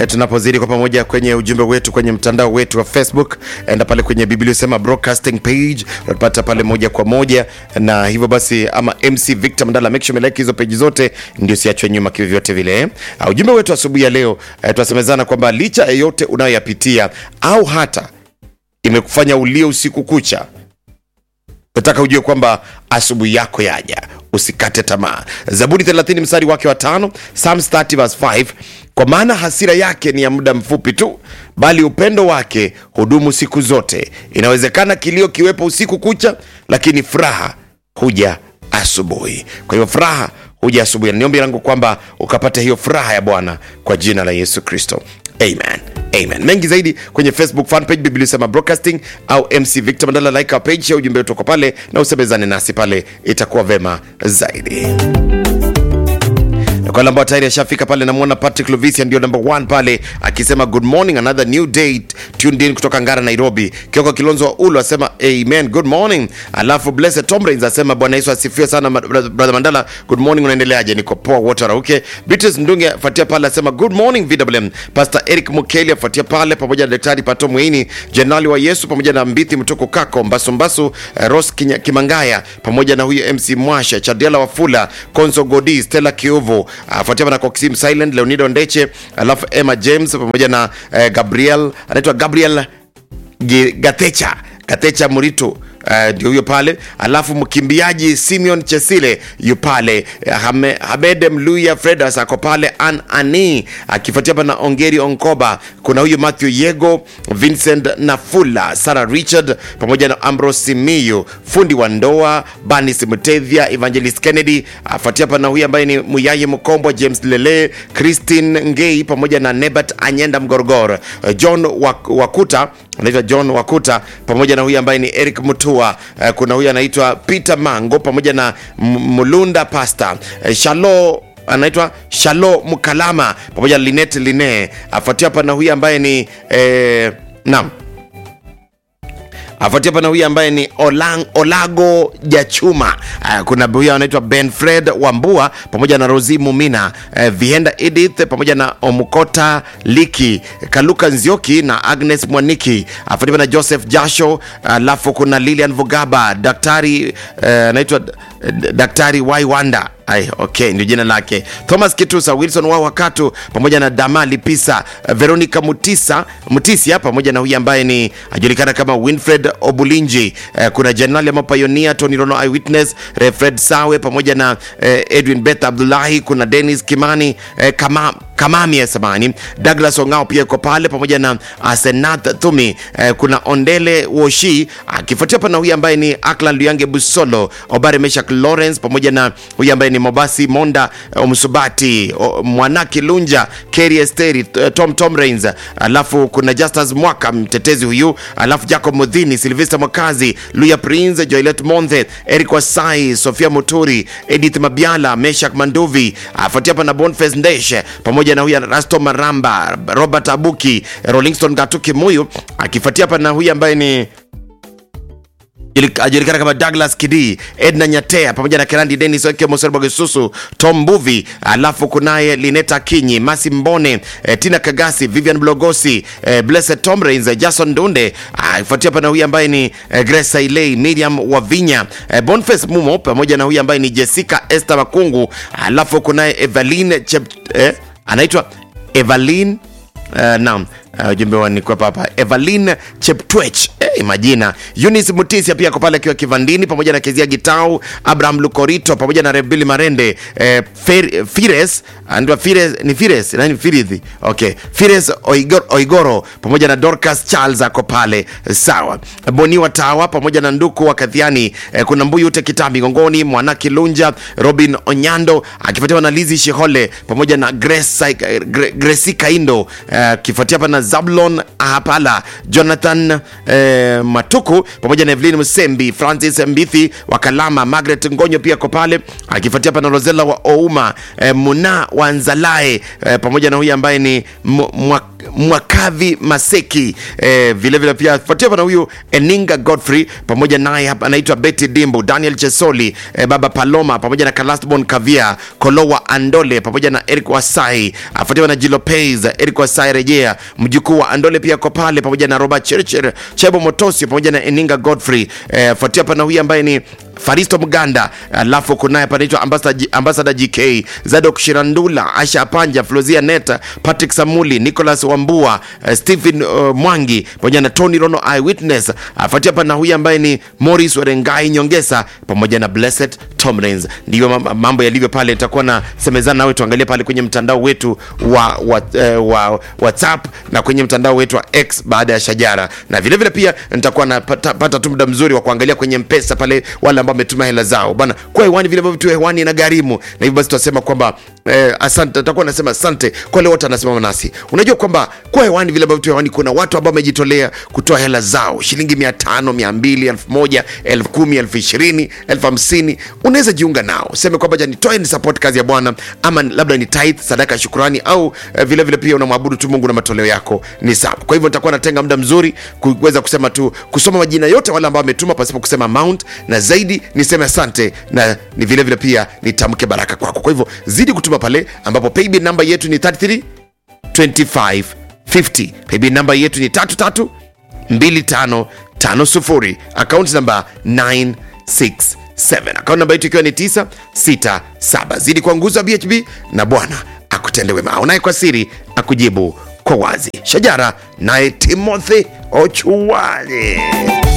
e, tunapozidi kwa pamoja kwenye ujumbe wetu kwenye mtandao wetu wa Facebook, enda pale kwenye Biblia sema broadcasting page, utapata pale moja kwa moja, na hivyo basi, ama MC Victor Mandala, make sure umelike hizo page zote, ndio siachwe nyuma kivyovyote vile. Uh, ujumbe wetu asubuhi ya leo uh, tunasemezana kwamba licha ya yote unayoyapitia au hata imekufanya ulie usiku kucha, nataka ujue kwamba asubuhi yako yaja, usikate tamaa. Zaburi 30 mstari wake wa tano, Psalms 30 verse 5, kwa maana hasira yake ni ya muda mfupi tu, bali upendo wake hudumu siku zote. Inawezekana kilio kiwepo usiku kucha, lakini furaha huja asubuhi. Kwa hiyo furaha huja asubuhi, na niombi langu kwamba ukapata hiyo furaha ya Bwana kwa jina la Yesu Kristo, amen. Amen. Mengi zaidi kwenye Facebook fan page Biblia Sema Broadcasting au MC Victor Mandala, like our page, au ujumbe wetu uko pale na usemezane nasi pale, itakuwa vema zaidi kwa wale ambao tayari ashafika pale, namwona Patrick Lovisia ndio number one pale akisema good morning, another new day tuned in kutoka Ngara, Nairobi. Kioko Kilonzo wa Ulu asema amen, good morning. Alafu Blessed Tom Rains asema Bwana Yesu asifiwe sana brother Mandala, good morning, unaendeleaje? Niko poa, wote warauke. Beatrice Ndunge afuatia pale asema good morning VWM. Pastor Eric Mukeli afuatia pale pamoja na Daktari Pato Mweini, Jenerali wa Yesu pamoja na Mbithi Mtoko Kako Mbasu Mbasu, uh, Rose Kinya, Kimangaya pamoja na huyo MC Mwasha, Chadiala Wafula, Konso Godi, Stella Kiuvu afuatia na Coxim Silent, Leonido Ndeche, alafu Emma James pamoja na eh, Gabriel anaitwa Gabriel G- Gatecha Gatecha Muritu ndio uh, huyo pale, alafu mkimbiaji Simeon Chesile yu pale, Hame, Habed Mluya Fredas ako pale, An Ani akifuatia hapa na Ongeri Onkoba, kuna huyu Matthew Yego, Vincent Nafula, Sarah Richard pamoja na Ambrose Simiyu, fundi wa ndoa Banis Mtevia, Evangelist Kennedy afuatia hapa na huyu ambaye ni Muyaye Mkombwa, James Lele, Christine Ngei pamoja na Nebat Anyenda Mgorogoro, John Wakuta anaitwa John Wakuta pamoja na huyu ambaye ni Eric Mutua. Uh, kuna huyu anaitwa Peter Mango pamoja na Mulunda Pasta uh, Shalo anaitwa Shalo Mukalama pamoja na Linet Line afuatia hapa na huyu ambaye ni eh, naam afuatia pana huyu ambaye ni Olang, Olago Jachuma. Uh, kuna huyu anaitwa Benfred Wambua pamoja na Rosi Mumina, uh, Vienda Edith pamoja na Omukota Liki, Kaluka Nzioki na Agnes Mwaniki, afuatia na Joseph Jasho, alafu uh, kuna Lilian Vugaba, daktari anaitwa uh, daktari Waiwanda Ay, okay, ndio jina lake. Thomas Kitusa, Wilson wa Wakatu pamoja na Damali Pisa, Veronica Mutisa, Mutisia pamoja na huyu ambaye ni ajulikana kama Winfred Obulinji. Eh, kuna Jenerali ama Pioneer Tony Rono Eyewitness, Fred Sawe pamoja na eh, Edwin Beth Abdullahi, kuna Dennis Kimani eh, kama Kamami ya samani Douglas Ongao pia yuko pale pamoja na Asenath Thumi eh, kuna Ondele Woshi akifuatia pana huyu ambaye ni Aklan Luyange Busolo, Obare Meshak Lawrence pamoja na huyu ambaye ni Mobasi Monda Msubati Mwanaki Lunja Keri Esteri Tom Tom Rains, alafu kuna Justus Mwaka mtetezi huyu, alafu Jacob Mudhini Silvester Mwakazi Luya Prince Joylet Monthe Eric Wasai Sofia Muturi Edith Mabiala Meshak Manduvi afuatia pana Boniface Ndeshe pamoja na huyu Rasto Maramba Robert Abuki Rollingston Gatuki Muyu akifuatia hapa na huyu ambaye ni ajulikana kama Douglas Kidi, Edna Nyatea pamoja na Kerandi Dennis Oke Moserbogesusu, Tom Mbuvi, alafu kunaye Lineta Kinyi, Masi Mbone, eh, Tina Kagasi, Vivian Blogosi, eh, Blessed Tom Rains, eh, Jason Dunde, akifuatia hapa na huyu ambaye ni eh, Grace Ailey, Miriam Wavinya, eh, Boniface Mumo pamoja na huyu ambaye ni Jessica Esther Makungu, alafu kunaye Evelyn Chep, eh, anaitwa Evelyn uh, naam ujumbe uh, wanikwepa hapa Evelyn Cheptwech eh, majina Eunice Mutisia pia ako pale akiwa kivandini pamoja na Kezia Gitau Abraham Lukorito pamoja na Rebili Marende eh, Fer, Fires andwa Fires ni Fires nani Firidhi okay Fires Oigoro, Oigoro pamoja na Dorcas Charles ako pale sawa Boni wa Tawa pamoja na Nduku wa Kadhiani eh, kuna Mbuyu Ute Kitambi Ngongoni Mwana Kilunja Robin Onyando akifuatiwa na Lizi Shihole pamoja na Grace Grace Kaindo akifuatia hapa na Zablon Ahapala, Jonathan eh, Matuku pamoja na Evelyn Musembi, Francis Mbithi wa Kalama, Margaret Ngonyo pia ko pale akifuatia hapa na Rosella wa Ouma, eh, Muna wa Nzalae eh, pamoja na huyu ambaye ni mwa Mwakavi Maseki eh, vile vile pia fuatia na huyu Eninga Godfrey pamoja naye hapa anaitwa Betty Dimbo, Daniel Chesoli eh, Baba Paloma pamoja na Kalastbon Kavia, Kolowa Andole pamoja na Eric Wasai, afuatiwa na Jilopez, Eric Wasai rejea, mjukuu wa Andole pia kwa pale pamoja na Robert Churchill, Chebo Motosi pamoja na Eninga Godfrey eh, fuatia pana huyu ambaye ni Faristo Mganda, alafu kunaye panaitwa ambassador, ambassador GK, Zadok Shirandula, Asha Panja, Flozia Neta, Patrick Samuli, Nicholas Wambua, uh, Stephen uh, Mwangi pamoja na Tony Rono Eyewitness. Afuatia hapa na huyu ambaye ni Morris Werengai Nyongesa pamoja na Blessed Tomlins. Ndivyo mam- mambo yalivyo pale. Nitakuwa na semezana nawe, tuangalie pale kwenye mtandao wetu wa, wa, uh, wa WhatsApp na kwenye mtandao wetu wa X baada ya Shajara, na vile vile pia nitakuwa napata pata tu muda mzuri wa kuangalia kwenye Mpesa pale wale ambao wametuma hela zao bana kwa hewani, vile ambavyo tu hewani na gharimu, na hivyo basi tunasema kwamba eh, asante. Nitakuwa nasema asante kwa wale wote wanasimama nasi. Unajua kwamba kwa hewani, vile ambavyo tu hewani, kuna watu ambao wamejitolea kutoa hela zao shilingi mia tano, mia mbili, elfu moja, elfu kumi, elfu ishirini, elfu hamsini. Unaweza jiunga nao, seme kwamba ja nitoe ni support kazi ya Bwana, ama labda ni tithe, sadaka ya shukrani, au eh, vile vile pia unamwabudu tu Mungu na matoleo yako ni sawa. Kwa hivyo nitakuwa natenga muda mzuri kuweza kusema tu kusoma majina yote wale ambao wametuma pasipo kusema amount, na zaidi niseme asante na ni vile vile pia nitamke baraka kwako. Kwa hivyo zidi kutuma pale ambapo paybill namba yetu ni 33 25 50. Paybill namba yetu ni 33 2550. Akaunti namba 967. Akaunti namba yetu ikiwa ni 967. Zidi kwa nguzo ya BHB na Bwana akutende wema. Aonaye kwa siri akujibu kwa wazi. Shajara naye Timothy Ochuwale.